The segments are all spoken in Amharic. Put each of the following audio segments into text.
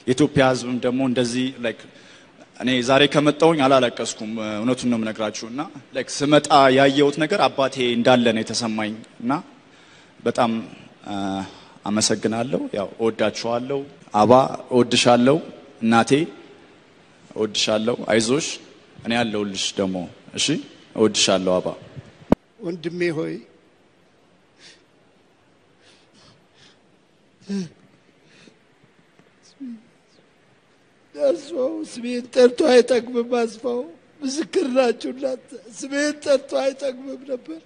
የኢትዮጵያ ሕዝብም ደግሞ እንደዚህ ላይክ እኔ ዛሬ ከመጣሁኝ አላለቀስኩም። እውነቱን ነው የምነግራችሁ እና ላይክ ስመጣ ያየሁት ነገር አባቴ እንዳለ ነው የተሰማኝ እና በጣም አ፣ አመሰግናለሁ። ያው እወዳችኋለሁ። አባ እወድሻለሁ። እናቴ እወድሻለሁ። አይዞሽ፣ እኔ ያለሁልሽ ደግሞ እሺ። እወድሻለሁ አባ። ወንድሜ ሆይ አስፋው ስሜን ጠርቶ አይጠግብም። አስፋው ምስክር ናችሁ እናንተ። ስሜን ጠርቶ አይጠግብም ነበር።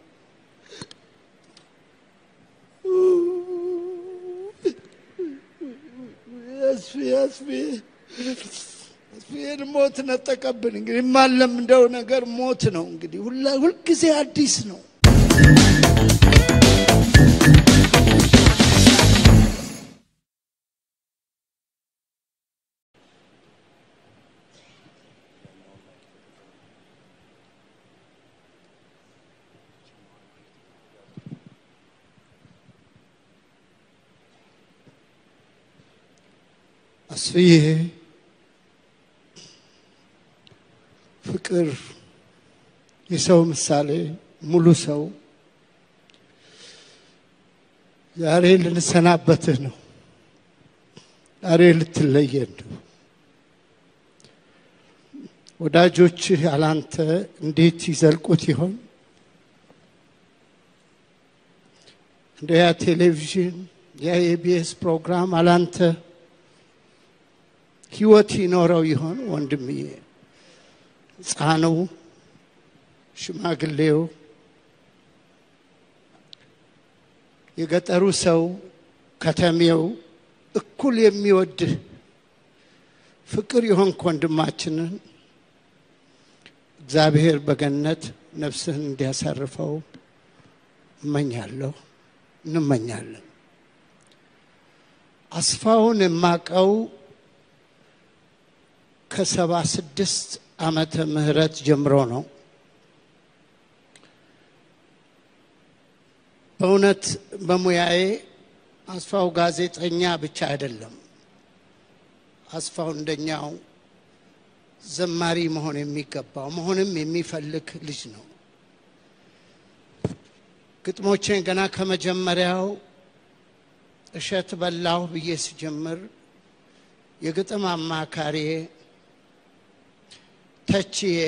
አስፌ አስፌ አስፌን ሞት ነጠቀብን። እንግዲህ የማንለምደው ነገር ሞት ነው። እንግዲህ ሁላ ሁልጊዜ አዲስ ነው። አስፍዬ ፍቅር የሰው ምሳሌ ሙሉ ሰው ዛሬ ልንሰናበትህ ነው። ዛሬ ልትለየን ነው። ወዳጆችህ አላንተ እንዴት ይዘልቁት ይሆን? እንደ ያ ቴሌቪዥን ያ የኢቢኤስ ፕሮግራም አላንተ ህይወት ይኖረው ይሆን? ወንድምዬ፣ ሕፃኑ፣ ሽማግሌው፣ የገጠሩ ሰው፣ ከተሜው እኩል የሚወድህ ፍቅር የሆንክ ወንድማችንን እግዚአብሔር በገነት ነፍስህን እንዲያሳርፈው እመኛለሁ፣ እንመኛለን። አስፋውን የማቀው ከሰባ ስድስት ዓመተ ምህረት ጀምሮ ነው። በእውነት በሙያዬ አስፋው ጋዜጠኛ ብቻ አይደለም። አስፋው እንደኛው ዘማሪ መሆን የሚገባው መሆንም የሚፈልግ ልጅ ነው። ግጥሞቼን ገና ከመጀመሪያው እሸት በላሁ ብዬ ስጀምር የግጥም አማካሪዬ ተቺዬ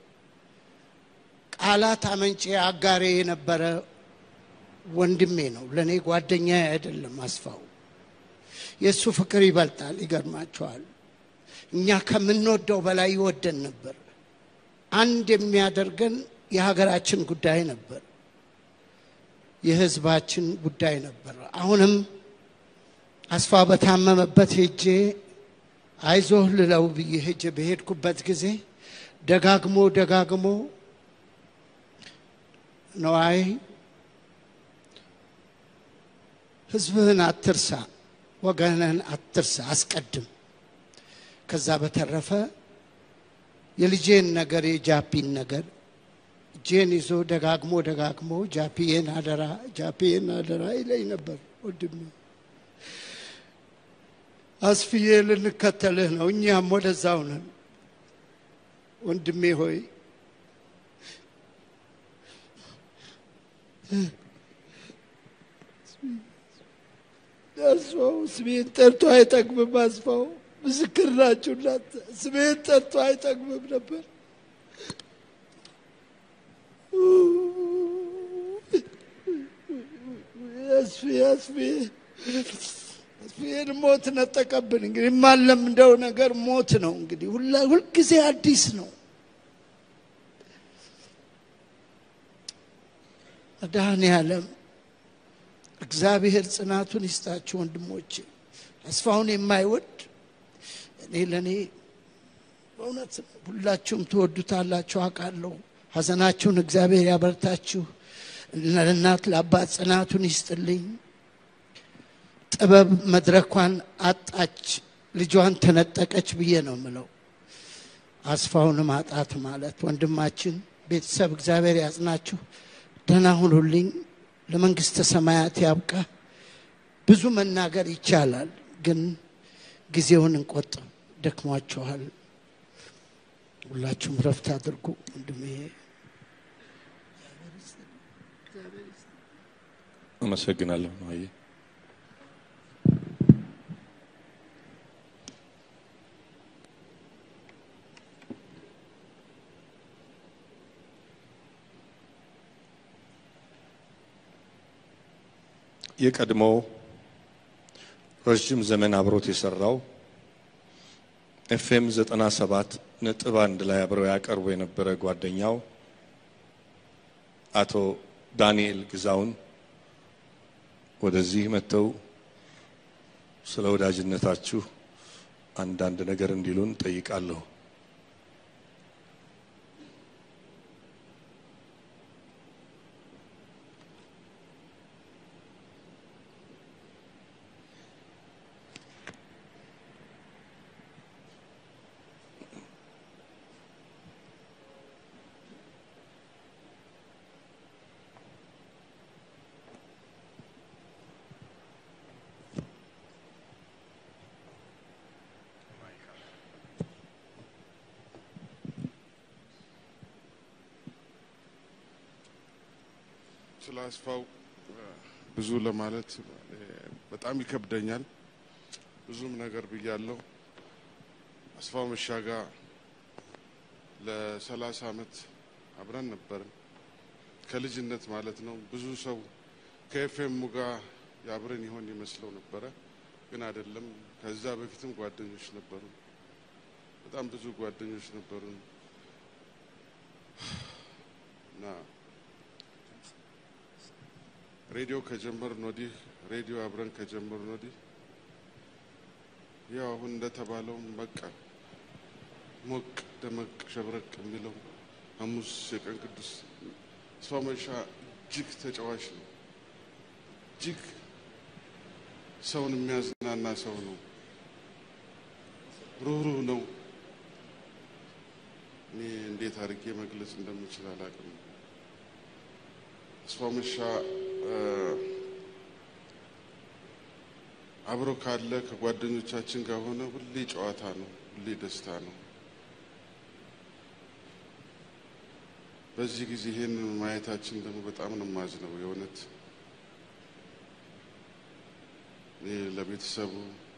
ቃላት አመንጬ አጋሬ የነበረ ወንድሜ ነው። ለእኔ ጓደኛ አይደለም። አስፋው የእሱ ፍቅር ይበልጣል። ይገርማቸዋል። እኛ ከምንወደው በላይ ይወደን ነበር። አንድ የሚያደርገን የሀገራችን ጉዳይ ነበር፣ የሕዝባችን ጉዳይ ነበር። አሁንም አስፋ በታመመበት ሄጄ አይዞህ ልለው ብዬ ሄጄ በሄድኩበት ጊዜ ደጋግሞ ደጋግሞ ነዋይ ህዝብህን አትርሳ፣ ወገንህን አትርሳ፣ አስቀድም። ከዛ በተረፈ የልጄን ነገር የጃፒን ነገር እጄን ይዞ ደጋግሞ ደጋግሞ ጃፒዬን አደራ፣ ጃፒዬን አደራ ይለኝ ነበር። ወንድሜ አስፍዬ ልንከተልህ ነው፣ እኛም ወደዛው ነን። ወንድሜ ሆይ አስፋው ስሜን ጠርቶ አይጠግብም። አስፋው ምስክር ናችሁ እናንተ። ስሜን ጠርቶ አይጠግብም ነበር። አስፌ አስፌ አስፌን ሞት ነጠቀብን። እንግዲህ የማንለምደው ነገር ሞት ነው። እንግዲህ ሁላ ሁልጊዜ አዲስ ነው። መድኃኔዓለም እግዚአብሔር ጽናቱን ይስጣችሁ ወንድሞቼ። አስፋውን የማይወድ እኔ ለእኔ በእውነት ሁላችሁም ትወዱታላችሁ አውቃለሁ። ሐዘናችሁን እግዚአብሔር ያበርታችሁ። ለእናት ለአባት ጽናቱን ይስጥልኝ። ጥበብ መድረኳን አጣች፣ ልጇን ተነጠቀች ብዬ ነው ምለው። አስፋውን ማጣት ማለት ወንድማችን፣ ቤተሰብ እግዚአብሔር ያጽናችሁ። ደህና ሁኑልኝ። ለመንግስተ ሰማያት ያብቃ። ብዙ መናገር ይቻላል፣ ግን ጊዜውን እንቆጥብ። ደክሟችኋል። ሁላችሁም ረፍት አድርጉ። ወንድሜ አመሰግናለሁ ነዋዬ። የቀድሞ ረዥም ዘመን አብሮት የሰራው ኤፍኤም ዘጠና ሰባት ነጥብ አንድ ላይ አብረው ያቀርቡ የነበረ ጓደኛው አቶ ዳንኤል ግዛውን ወደዚህ መጥተው ስለ ወዳጅነታችሁ አንዳንድ ነገር እንዲሉን ጠይቃለሁ። ስለ አስፋው ብዙ ለማለት በጣም ይከብደኛል። ብዙም ነገር ብያለሁ። አስፋው መሻጋ ለሰላሳ አመት አብረን ነበርን። ከልጅነት ማለት ነው። ብዙ ሰው ከኤፍኤሙ ጋር የአብረን ይሆን ይመስለው ነበረ፣ ግን አይደለም። ከዛ በፊትም ጓደኞች ነበሩ። በጣም ብዙ ጓደኞች ነበሩን እና ሬዲዮ ከጀመርን ወዲህ ሬዲዮ አብረን ከጀመርን ወዲህ ያው አሁን እንደተባለውም በቃ ሞቅ ደመቅ ሸብረቅ የሚለው ሐሙስ የቀን ቅዱስ አስፋው መሻ እጅግ ተጫዋች ነው። እጅግ ሰውን የሚያዝናና ሰው ነው። ሩህሩህ ነው። እኔ እንዴት አድርጌ መግለጽ እንደምችል አላውቅም። አስፋው መሻ አብሮ ካለ ከጓደኞቻችን ጋር ሆነ ሁሌ ጨዋታ ነው፣ ሁሌ ደስታ ነው። በዚህ ጊዜ ይሄንን ማየታችን ደግሞ በጣም ነው የማዝነው። የእውነት እኔ ለቤተሰቡ፣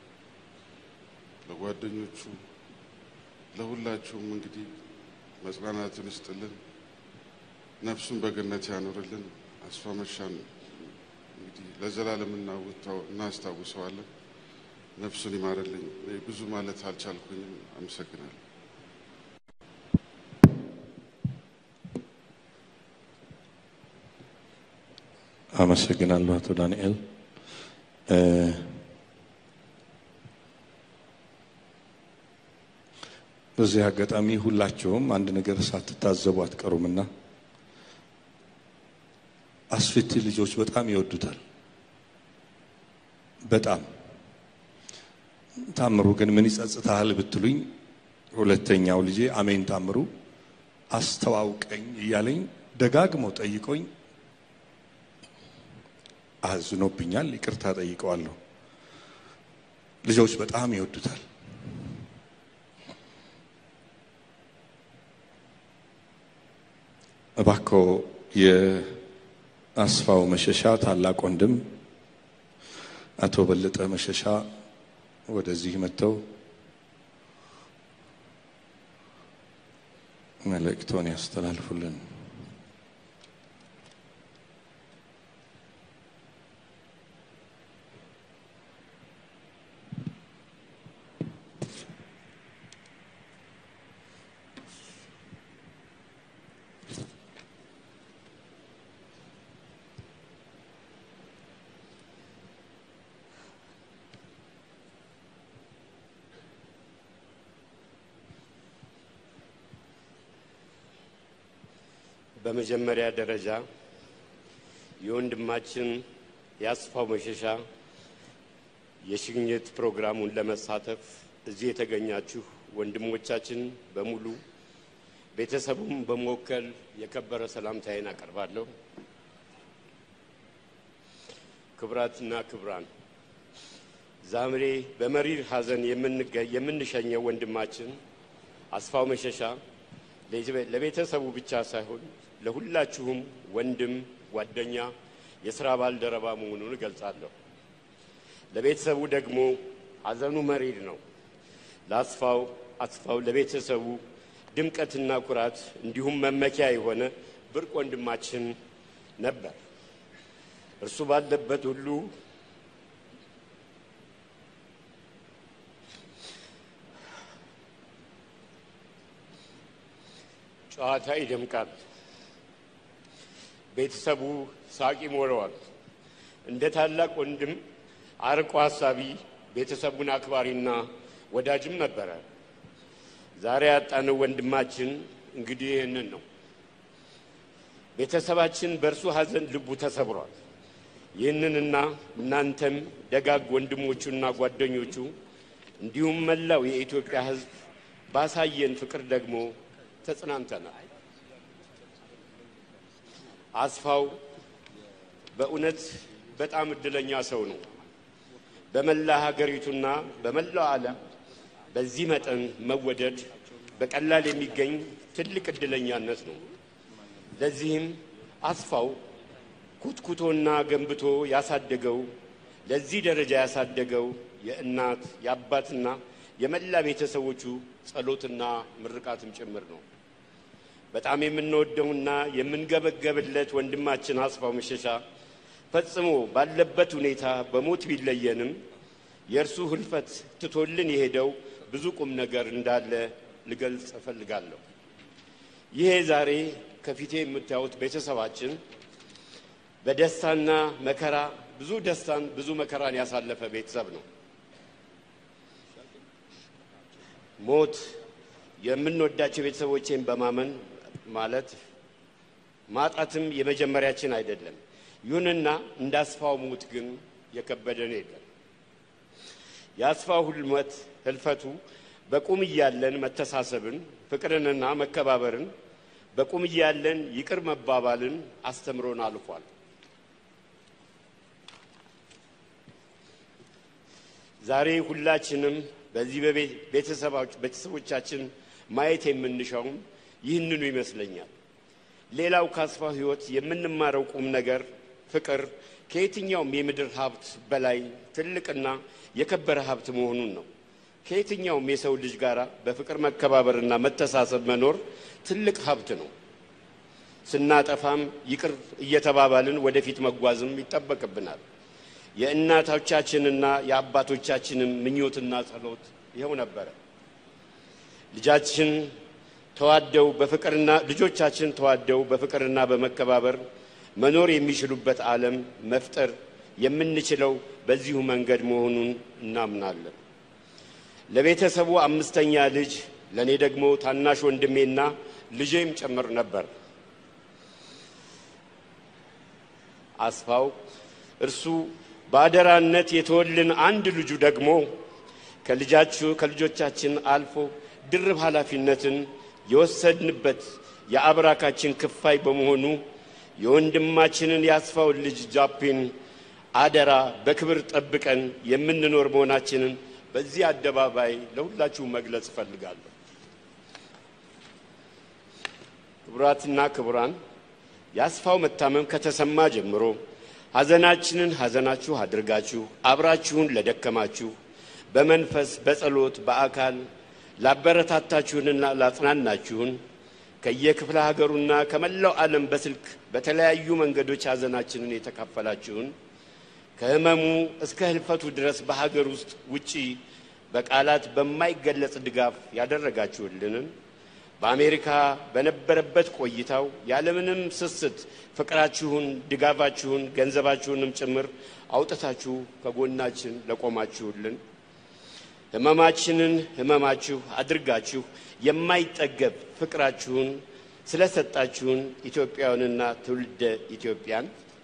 ለጓደኞቹ፣ ለሁላችሁም እንግዲህ መጽናናትን ይስጥልን፣ ነፍሱን በገነት ያኖርልን። አስፋው መሻን እንግዲህ ለዘላለም እናስታውሰዋለን። ነፍሱን ይማርልኝ። ብዙ ማለት አልቻልኩኝም። አመሰግናለሁ። አመሰግናለሁ አቶ ዳንኤል። በዚህ አጋጣሚ ሁላቸውም አንድ ነገር ሳትታዘቡ አትቀሩምና አስፊቲ ልጆች በጣም ይወዱታል። በጣም ታምሩ ግን ምን ይጸጽታል ብትሉኝ፣ ሁለተኛው ልጄ አሜን ታምሩ አስተዋውቀኝ እያለኝ ደጋግሞ ጠይቆኝ አዝኖብኛል። ይቅርታ ጠይቀዋለሁ። ልጆች በጣም ይወዱታል። እባክዎ የአስፋው መሸሻ ታላቅ ወንድም አቶ በለጠ መሸሻ ወደዚህ መጥተው መልእክቶን ያስተላልፉልን። በመጀመሪያ ደረጃ የወንድማችን የአስፋው መሸሻ የሽኝት ፕሮግራሙን ለመሳተፍ እዚህ የተገኛችሁ ወንድሞቻችን በሙሉ ቤተሰቡም በመወከል የከበረ ሰላምታዬን አቀርባለሁ። ክብራትና ክብራን ዛምሬ በመሪር ሐዘን የምንገ- የምንሸኘው ወንድማችን አስፋው መሸሻ ለቤ- ለቤተሰቡ ብቻ ሳይሆን ለሁላችሁም ወንድም፣ ጓደኛ፣ የሥራ ባልደረባ መሆኑን እገልጻለሁ። ለቤተሰቡ ደግሞ ሐዘኑ መሪር ነው። ለአስፋው አስፋው ለቤተሰቡ ድምቀትና ኩራት እንዲሁም መመኪያ የሆነ ብርቅ ወንድማችን ነበር። እርሱ ባለበት ሁሉ ጨዋታ ይደምቃል። ቤተሰቡ ሳቅ ይሞላዋል። እንደ ታላቅ ወንድም አርቆ ሀሳቢ፣ ቤተሰቡን አክባሪና ወዳጅም ነበረ። ዛሬ ያጣነው ወንድማችን እንግዲህ ይህንን ነው። ቤተሰባችን በእርሱ ሐዘን ልቡ ተሰብሯል። ይህንንና እናንተም ደጋግ ወንድሞቹና ጓደኞቹ እንዲሁም መላው የኢትዮጵያ ሕዝብ ባሳየን ፍቅር ደግሞ ተጽናንተናል። አስፋው በእውነት በጣም እድለኛ ሰው ነው። በመላ ሀገሪቱና በመላው ዓለም በዚህ መጠን መወደድ በቀላል የሚገኝ ትልቅ እድለኛነት ነው። ለዚህም አስፋው ኩትኩቶና ገንብቶ ያሳደገው ለዚህ ደረጃ ያሳደገው የእናት የአባትና የመላ ቤተሰቦቹ ጸሎትና ምርቃትም ጭምር ነው። በጣም የምንወደውና የምንገበገብለት ወንድማችን አስፋው መሸሻ ፈጽሞ ባለበት ሁኔታ በሞት ቢለየንም የእርሱ ህልፈት ትቶልን የሄደው ብዙ ቁም ነገር እንዳለ ልገልጽ እፈልጋለሁ። ይሄ ዛሬ ከፊቴ የምታዩት ቤተሰባችን በደስታና መከራ ብዙ ደስታን ብዙ መከራን ያሳለፈ ቤተሰብ ነው። ሞት የምንወዳቸው ቤተሰቦቼን በማመን ማለት ማጣትም የመጀመሪያችን አይደለም። ይሁንና እንደ አስፋው ሞት ግን የከበደን የለም። የአስፋው ህልመት ህልፈቱ በቁም እያለን መተሳሰብን፣ ፍቅርንና መከባበርን በቁም እያለን ይቅር መባባልን አስተምሮን አልፏል። ዛሬ ሁላችንም በዚህ ቤተሰቦቻችን ማየት የምንሻውም ይህንኑ ይመስለኛል። ሌላው ከአስፋው ህይወት የምንማረው ቁም ነገር ፍቅር ከየትኛውም የምድር ሀብት በላይ ትልቅና የከበረ ሀብት መሆኑን ነው። ከየትኛውም የሰው ልጅ ጋር በፍቅር መከባበርና መተሳሰብ መኖር ትልቅ ሀብት ነው። ስናጠፋም ይቅር እየተባባልን ወደፊት መጓዝም ይጠበቅብናል። የእናቶቻችንና የአባቶቻችንም ምኞትና ጸሎት ይኸው ነበረ። ልጃችን ተዋደው በፍቅርና ልጆቻችን ተዋደው በፍቅርና በመከባበር መኖር የሚችሉበት ዓለም መፍጠር የምንችለው በዚሁ መንገድ መሆኑን እናምናለን። ለቤተሰቡ አምስተኛ ልጅ ለእኔ ደግሞ ታናሽ ወንድሜና ልጄም ጭምር ነበር። አስፋው እርሱ በአደራነት የተወልን አንድ ልጁ ደግሞ ከልጃችሁ ከልጆቻችን አልፎ ድርብ ኃላፊነትን የወሰድንበት የአብራካችን ክፋይ በመሆኑ የወንድማችንን የአስፋውን ልጅ ጃፒን አደራ በክብር ጠብቀን የምንኖር መሆናችንን በዚህ አደባባይ ለሁላችሁ መግለጽ እፈልጋለሁ። ክቡራትና ክቡራን፣ የአስፋው መታመም ከተሰማ ጀምሮ ሐዘናችንን ሐዘናችሁ አድርጋችሁ አብራችሁን ለደከማችሁ በመንፈስ በጸሎት በአካል ላበረታታችሁንና ላጽናናችሁን ከየክፍለ ሀገሩና ከመላው ዓለም በስልክ በተለያዩ መንገዶች ሐዘናችንን የተካፈላችሁን ከሕመሙ እስከ ህልፈቱ ድረስ በሀገር ውስጥ ውጪ በቃላት በማይገለጽ ድጋፍ ያደረጋችሁልንን በአሜሪካ በነበረበት ቆይታው ያለምንም ስስት ፍቅራችሁን፣ ድጋፋችሁን፣ ገንዘባችሁንም ጭምር አውጥታችሁ ከጎናችን ለቆማችሁልን ህመማችንን ህመማችሁ አድርጋችሁ የማይጠገብ ፍቅራችሁን ስለሰጣችሁን ኢትዮጵያውያንና ትውልደ ኢትዮጵያን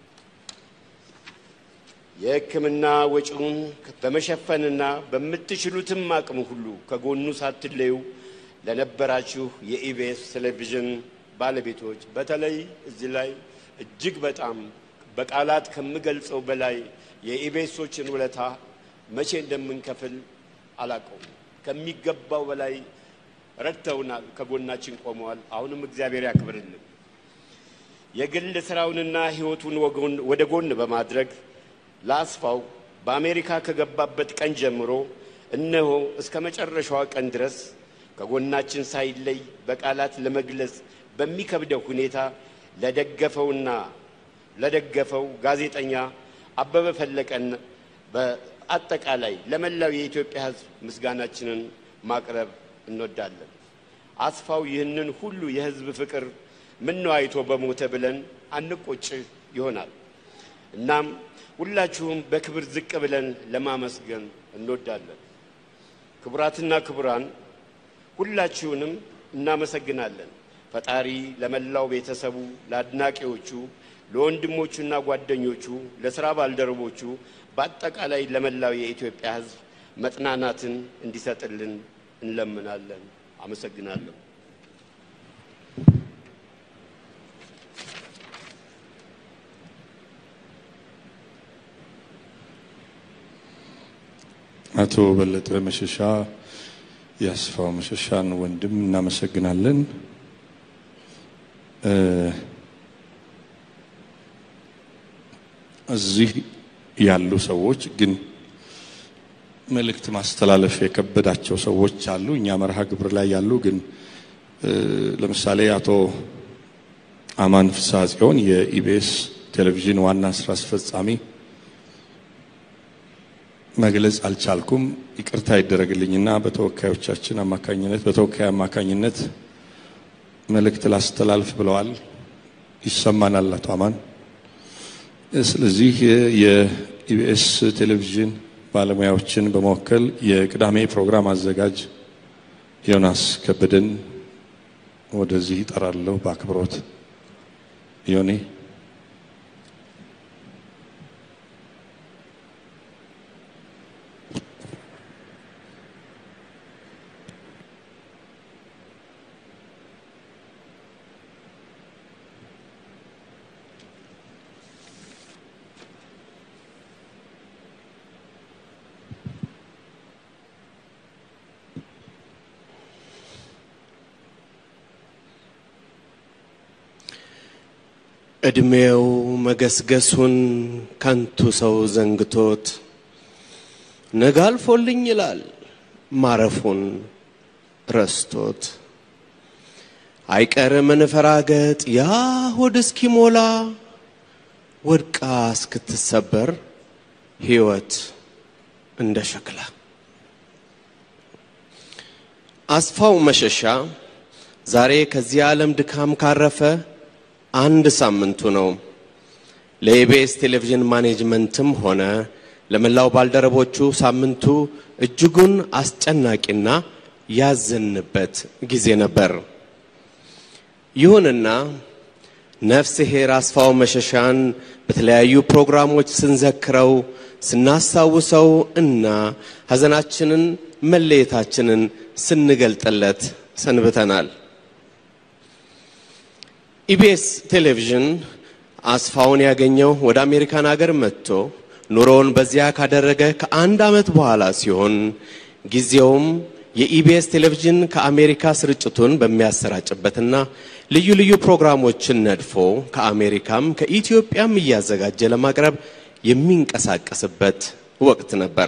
የሕክምና ወጪውን በመሸፈንና በምትችሉትም አቅም ሁሉ ከጎኑ ሳትለዩ ለነበራችሁ የኢቢኤስ ቴሌቪዥን ባለቤቶች በተለይ እዚህ ላይ እጅግ በጣም በቃላት ከምገልጸው በላይ የኢቢኤሶችን ውለታ መቼ እንደምንከፍል አላውቀውም። ከሚገባው በላይ ረድተውናል፣ ከጎናችን ቆመዋል። አሁንም እግዚአብሔር ያክብርልን። የግል ስራውንና ሕይወቱን ወጎን- ወደ ጎን በማድረግ ለአስፋው በአሜሪካ ከገባበት ቀን ጀምሮ እነሆ እስከ መጨረሻዋ ቀን ድረስ ከጎናችን ሳይለይ በቃላት ለመግለጽ በሚከብደው ሁኔታ ለደገፈውና ለደገፈው ጋዜጠኛ አበበ ፈለቀን በአጠቃላይ ለመላው የኢትዮጵያ ሕዝብ ምስጋናችንን ማቅረብ እንወዳለን። አስፋው ይህንን ሁሉ የሕዝብ ፍቅር ምነው አይቶ በሞተ ብለን አንቆጭ ይሆናል። እናም ሁላችሁም በክብር ዝቅ ብለን ለማመስገን እንወዳለን። ክቡራትና ክቡራን ሁላችሁንም እናመሰግናለን። ፈጣሪ ለመላው ቤተሰቡ፣ ለአድናቂዎቹ፣ ለወንድሞቹና ጓደኞቹ፣ ለስራ ባልደረቦቹ፣ በአጠቃላይ ለመላው የኢትዮጵያ ሕዝብ መጽናናትን እንዲሰጥልን እንለምናለን። አመሰግናለሁ። አቶ በለጠ መሸሻ የአስፋው መሸሻን ወንድም እናመሰግናለን። እ እዚህ ያሉ ሰዎች ግን መልእክት ማስተላለፍ የከበዳቸው ሰዎች አሉ። እኛ መርሃ ግብር ላይ ያሉ ግን እ ለምሳሌ አቶ አማን ፍስሐ ጽዮን የኢቢኤስ ቴሌቪዥን ዋና ስራ አስፈጻሚ መግለጽ አልቻልኩም፣ ይቅርታ ይደረግልኝና በተወካዮቻችን አማካኝነት በተወካይ አማካኝነት መልእክት ላስተላልፍ ብለዋል። ይሰማናል አቶ አማን። ስለዚህ የኢቢኤስ ቴሌቪዥን ባለሙያዎችን በመወከል የቅዳሜ ፕሮግራም አዘጋጅ ዮናስ ከበደን ወደዚህ ይጠራለሁ በአክብሮት ዮኔ ዕድሜው መገስገሱን ከንቱ ሰው ዘንግቶት ነገ አልፎልኝ ይላል ማረፉን ረስቶት አይቀር መንፈራገጥ ያ ሆድ እስኪሞላ ወድቃ እስክትሰበር ሕይወት እንደ ሸክላ አስፋው መሸሻ ዛሬ ከዚህ ዓለም ድካም ካረፈ አንድ ሳምንቱ ነው። ለኢቢኤስ ቴሌቪዥን ማኔጅመንትም ሆነ ለመላው ባልደረቦቹ ሳምንቱ እጅጉን አስጨናቂና ያዘንበት ጊዜ ነበር። ይሁንና ነፍስ ሄር አስፋው መሸሻን በተለያዩ ፕሮግራሞች ስንዘክረው ስናስታውሰው እና ሐዘናችንን መለየታችንን ስንገልጥለት ሰንብተናል። ኢቢኤስ ቴሌቪዥን አስፋውን ያገኘው ወደ አሜሪካን ሀገር መጥቶ ኑሮውን በዚያ ካደረገ ከአንድ ዓመት በኋላ ሲሆን ጊዜውም የኢቢኤስ ቴሌቪዥን ከአሜሪካ ስርጭቱን በሚያሰራጭበትና ልዩ ልዩ ፕሮግራሞችን ነድፎ ከአሜሪካም ከኢትዮጵያም እያዘጋጀ ለማቅረብ የሚንቀሳቀስበት ወቅት ነበር።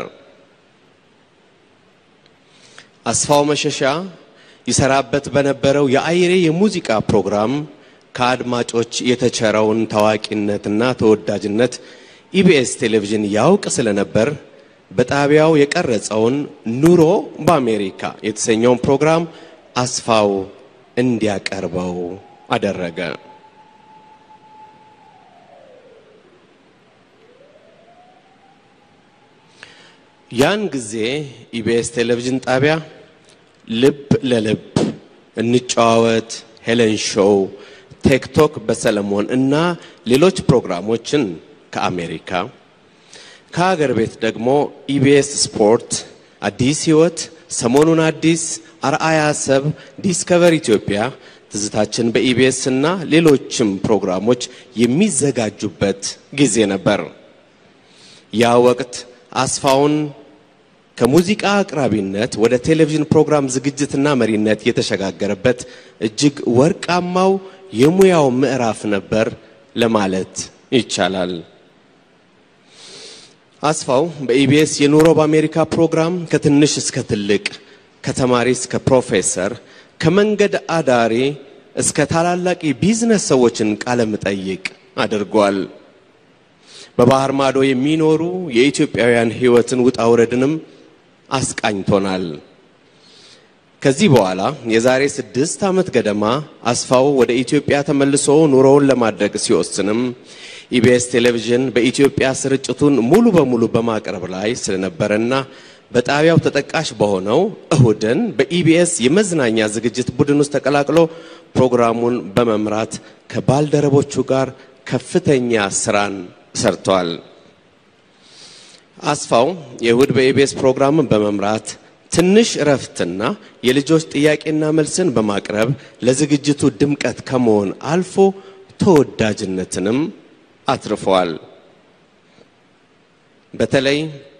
አስፋው መሸሻ ይሰራበት በነበረው የአይሬ የሙዚቃ ፕሮግራም ከአድማጮች የተቸረውን ታዋቂነትና ተወዳጅነት ኢቢኤስ ቴሌቪዥን ያውቅ ስለነበር በጣቢያው የቀረጸውን ኑሮ በአሜሪካ የተሰኘውን ፕሮግራም አስፋው እንዲያቀርበው አደረገ። ያን ጊዜ ኢቢኤስ ቴሌቪዥን ጣቢያ ልብ ለልብ፣ እንጨዋወት፣ ሄለን ሾው፣ ቴክቶክ በሰለሞን እና ሌሎች ፕሮግራሞችን ከአሜሪካ ከሀገር ቤት ደግሞ ኢቢኤስ ስፖርት፣ አዲስ ህይወት፣ ሰሞኑን አዲስ፣ አርአያ ሰብ፣ ዲስከቨር ኢትዮጵያ፣ ትዝታችን በኢቢኤስ እና ሌሎችም ፕሮግራሞች የሚዘጋጁበት ጊዜ ነበር። ያ ወቅት አስፋውን ከሙዚቃ አቅራቢነት ወደ ቴሌቪዥን ፕሮግራም ዝግጅትና መሪነት የተሸጋገረበት እጅግ ወርቃማው የሙያው ምዕራፍ ነበር ለማለት ይቻላል። አስፋው በኢቢኤስ የኑሮ በአሜሪካ ፕሮግራም ከትንሽ እስከ ትልቅ፣ ከተማሪ እስከ ፕሮፌሰር፣ ከመንገድ አዳሪ እስከ ታላላቅ የቢዝነስ ሰዎችን ቃለ መጠይቅ አድርጓል። በባህር ማዶ የሚኖሩ የኢትዮጵያውያን ሕይወትን ውጣ ውረድንም አስቃኝቶናል። ከዚህ በኋላ የዛሬ ስድስት ዓመት ገደማ አስፋው ወደ ኢትዮጵያ ተመልሶ ኑሮውን ለማድረግ ሲወስንም ኢቢኤስ ቴሌቪዥን በኢትዮጵያ ስርጭቱን ሙሉ በሙሉ በማቅረብ ላይ ስለነበረና በጣቢያው ተጠቃሽ በሆነው እሁድን በኢቢኤስ የመዝናኛ ዝግጅት ቡድን ውስጥ ተቀላቅሎ ፕሮግራሙን በመምራት ከባልደረቦቹ ጋር ከፍተኛ ስራን ሰርቷል። አስፋው የእሁድ በኢቢኤስ ፕሮግራምን በመምራት ትንሽ እረፍትና የልጆች ጥያቄና መልስን በማቅረብ ለዝግጅቱ ድምቀት ከመሆን አልፎ ተወዳጅነትንም አትርፈዋል። በተለይ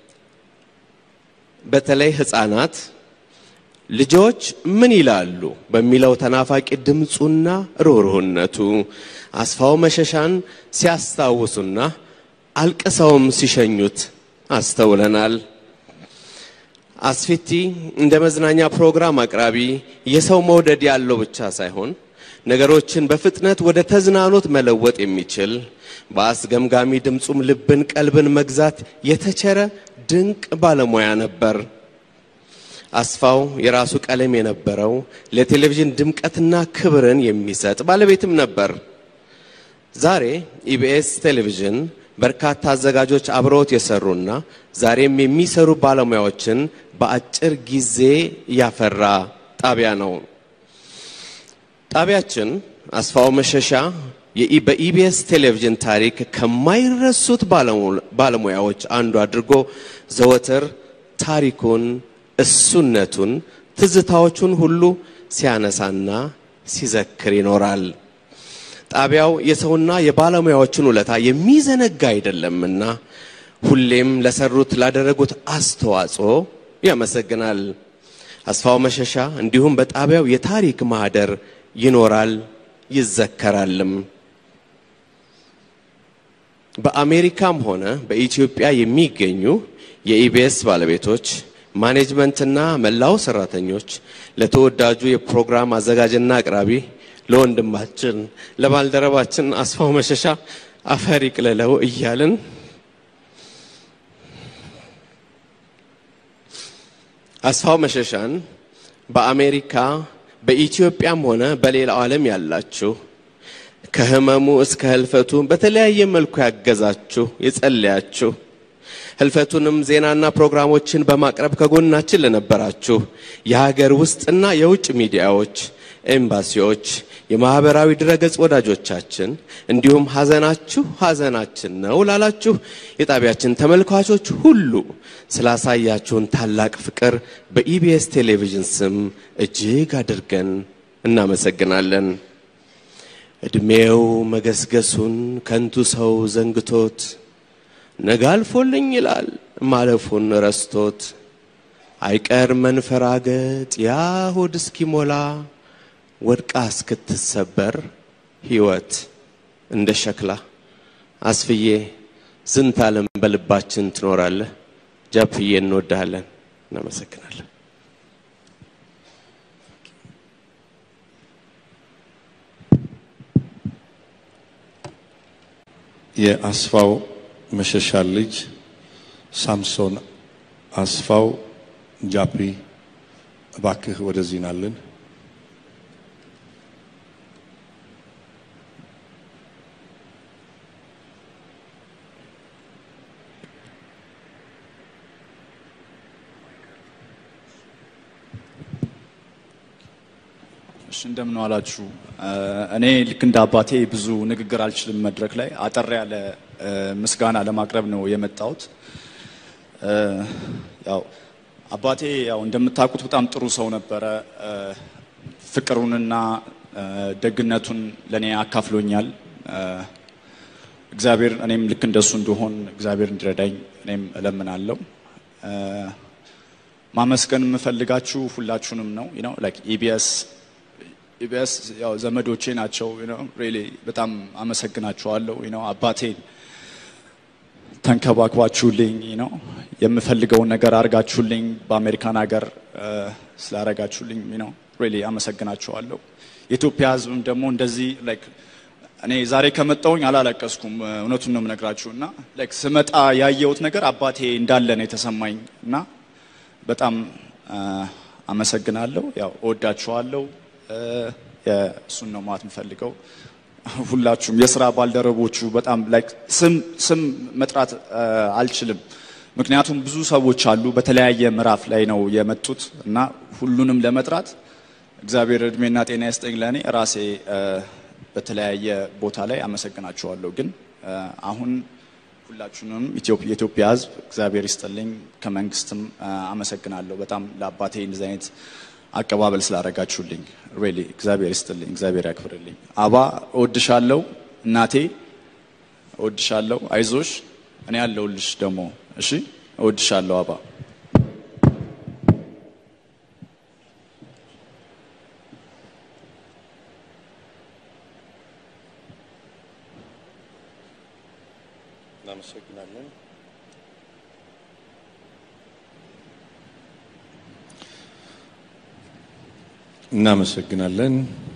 በተለይ ህፃናት ልጆች ምን ይላሉ በሚለው ተናፋቂ ድምፁና ሩህሩህነቱ አስፋው መሸሻን ሲያስታውሱና አልቅሰውም ሲሸኙት አስተውለናል። አስፊቲ እንደ መዝናኛ ፕሮግራም አቅራቢ የሰው መውደድ ያለው ብቻ ሳይሆን ነገሮችን በፍጥነት ወደ ተዝናኖት መለወጥ የሚችል በአስገምጋሚ ድምፁም ልብን፣ ቀልብን መግዛት የተቸረ ድንቅ ባለሙያ ነበር። አስፋው የራሱ ቀለም የነበረው ለቴሌቪዥን ድምቀትና ክብርን የሚሰጥ ባለቤትም ነበር። ዛሬ ኢቢኤስ ቴሌቪዥን በርካታ አዘጋጆች አብረውት የሰሩና ዛሬም የሚሰሩ ባለሙያዎችን በአጭር ጊዜ ያፈራ ጣቢያ ነው። ጣቢያችን አስፋው መሸሻ በኢቢኤስ ቴሌቪዥን ታሪክ ከማይረሱት ባለሙያዎች አንዱ አድርጎ ዘወትር ታሪኩን፣ እሱነቱን፣ ትዝታዎቹን ሁሉ ሲያነሳና ሲዘክር ይኖራል። ጣቢያው የሰውና የባለሙያዎችን ውለታ የሚዘነጋ አይደለምና ሁሌም ለሰሩት ላደረጉት አስተዋጽኦ ያመሰግናል። አስፋው መሸሻ እንዲሁም በጣቢያው የታሪክ ማህደር ይኖራል ይዘከራልም። በአሜሪካም ሆነ በኢትዮጵያ የሚገኙ የኢቢኤስ ባለቤቶች፣ ማኔጅመንትና መላው ሰራተኞች ለተወዳጁ የፕሮግራም አዘጋጅና አቅራቢ ለወንድማችን ለባልደረባችን አስፋው መሸሻ አፈር ይቅለለው እያልን አስፋው መሸሻን በአሜሪካ በኢትዮጵያም ሆነ በሌላው ዓለም ያላችሁ ከህመሙ እስከ ህልፈቱ በተለያየ መልኩ ያገዛችሁ የጸለያችሁ ህልፈቱንም ዜናና ፕሮግራሞችን በማቅረብ ከጎናችን ለነበራችሁ የሀገር ውስጥና የውጭ ሚዲያዎች፣ ኤምባሲዎች፣ የማህበራዊ ድረገጽ ወዳጆቻችን እንዲሁም ሀዘናችሁ ሀዘናችን ነው ላላችሁ የጣቢያችን ተመልካቾች ሁሉ ስላሳያችሁን ታላቅ ፍቅር በኢቢኤስ ቴሌቪዥን ስም እጅግ አድርገን እናመሰግናለን። ዕድሜው መገስገሱን ከንቱ ሰው ዘንግቶት ነገ አልፎልኝ ይላል ማለፉን ረስቶት አይቀር መንፈራገጥ ያ ሆድ እስኪሞላ ወድቃ እስክትሰበር ሕይወት እንደ ሸክላ አስፍዬ ዝንት ዓለም በልባችን ትኖራለህ። ጃፕዬ እንወድሃለን። እናመሰግናለን። የአስፋው መሸሻ ልጅ ሳምሶን አስፋው ጃፒ እባክህ ወደዚህ ናልን። እሺ እንደምን ዋላችሁ። እኔ ልክ እንደ አባቴ ብዙ ንግግር አልችልም መድረክ ላይ አጠር ያለ ምስጋና ለማቅረብ ነው የመጣሁት። ያው አባቴ ያው እንደምታውቁት በጣም ጥሩ ሰው ነበረ። ፍቅሩንና ደግነቱን ለእኔ አካፍሎኛል። እግዚአብሔር እኔም ልክ እንደሱ እንደሆን እግዚአብሔር እንዲረዳኝ እኔም እለምናለሁ። ማመስገን የምፈልጋችሁ ሁላችሁንም ነው ነው ላይክ ኢቢኤስ ኢቢኤስ ያው ዘመዶቼ ናቸው ነው ሪሊ በጣም አመሰግናችኋለሁ ነው አባቴን ተንከባክባችሁልኝ ነው የምፈልገውን ነገር አድርጋችሁልኝ በአሜሪካን ሀገር ስላረጋችሁልኝ ነው ሪሊ አመሰግናችኋለሁ። የኢትዮጵያ ሕዝብም ደግሞ እንደዚህ ላይክ እኔ ዛሬ ከመጣሁኝ አላለቀስኩም፣ እውነቱን ነው የምነግራችሁ እና ላይክ ስመጣ ያየሁት ነገር አባቴ እንዳለ ነው የተሰማኝ እና በጣም አመሰግናለሁ። ያው እወዳችኋለሁ። እሱን ነው ማለት የምፈልገው። ሁላችሁም የስራ ባልደረቦቹ በጣም ላይክ ስም ስም መጥራት አልችልም፣ ምክንያቱም ብዙ ሰዎች አሉ በተለያየ ምዕራፍ ላይ ነው የመጡት እና ሁሉንም ለመጥራት እግዚአብሔር እድሜና ጤና ይስጠኝ። ለእኔ ራሴ በተለያየ ቦታ ላይ አመሰግናችኋለሁ። ግን አሁን ሁላችሁንም የኢትዮጵያ ሕዝብ እግዚአብሔር ይስጥልኝ፣ ከመንግስትም አመሰግናለሁ በጣም ለአባቴ እንደዚህ አይነት አቀባበል ስላደረጋችሁልኝ ሬሊ እግዚአብሔር ይስጥልኝ፣ እግዚአብሔር ያክብርልኝ። አባ እወድሻለሁ፣ እናቴ እወድሻለሁ፣ አይዞሽ፣ እኔ ያለሁልሽ ደግሞ እሺ፣ እወድሻለሁ አባ። እናመሰግናለን። እናመሰግናለን።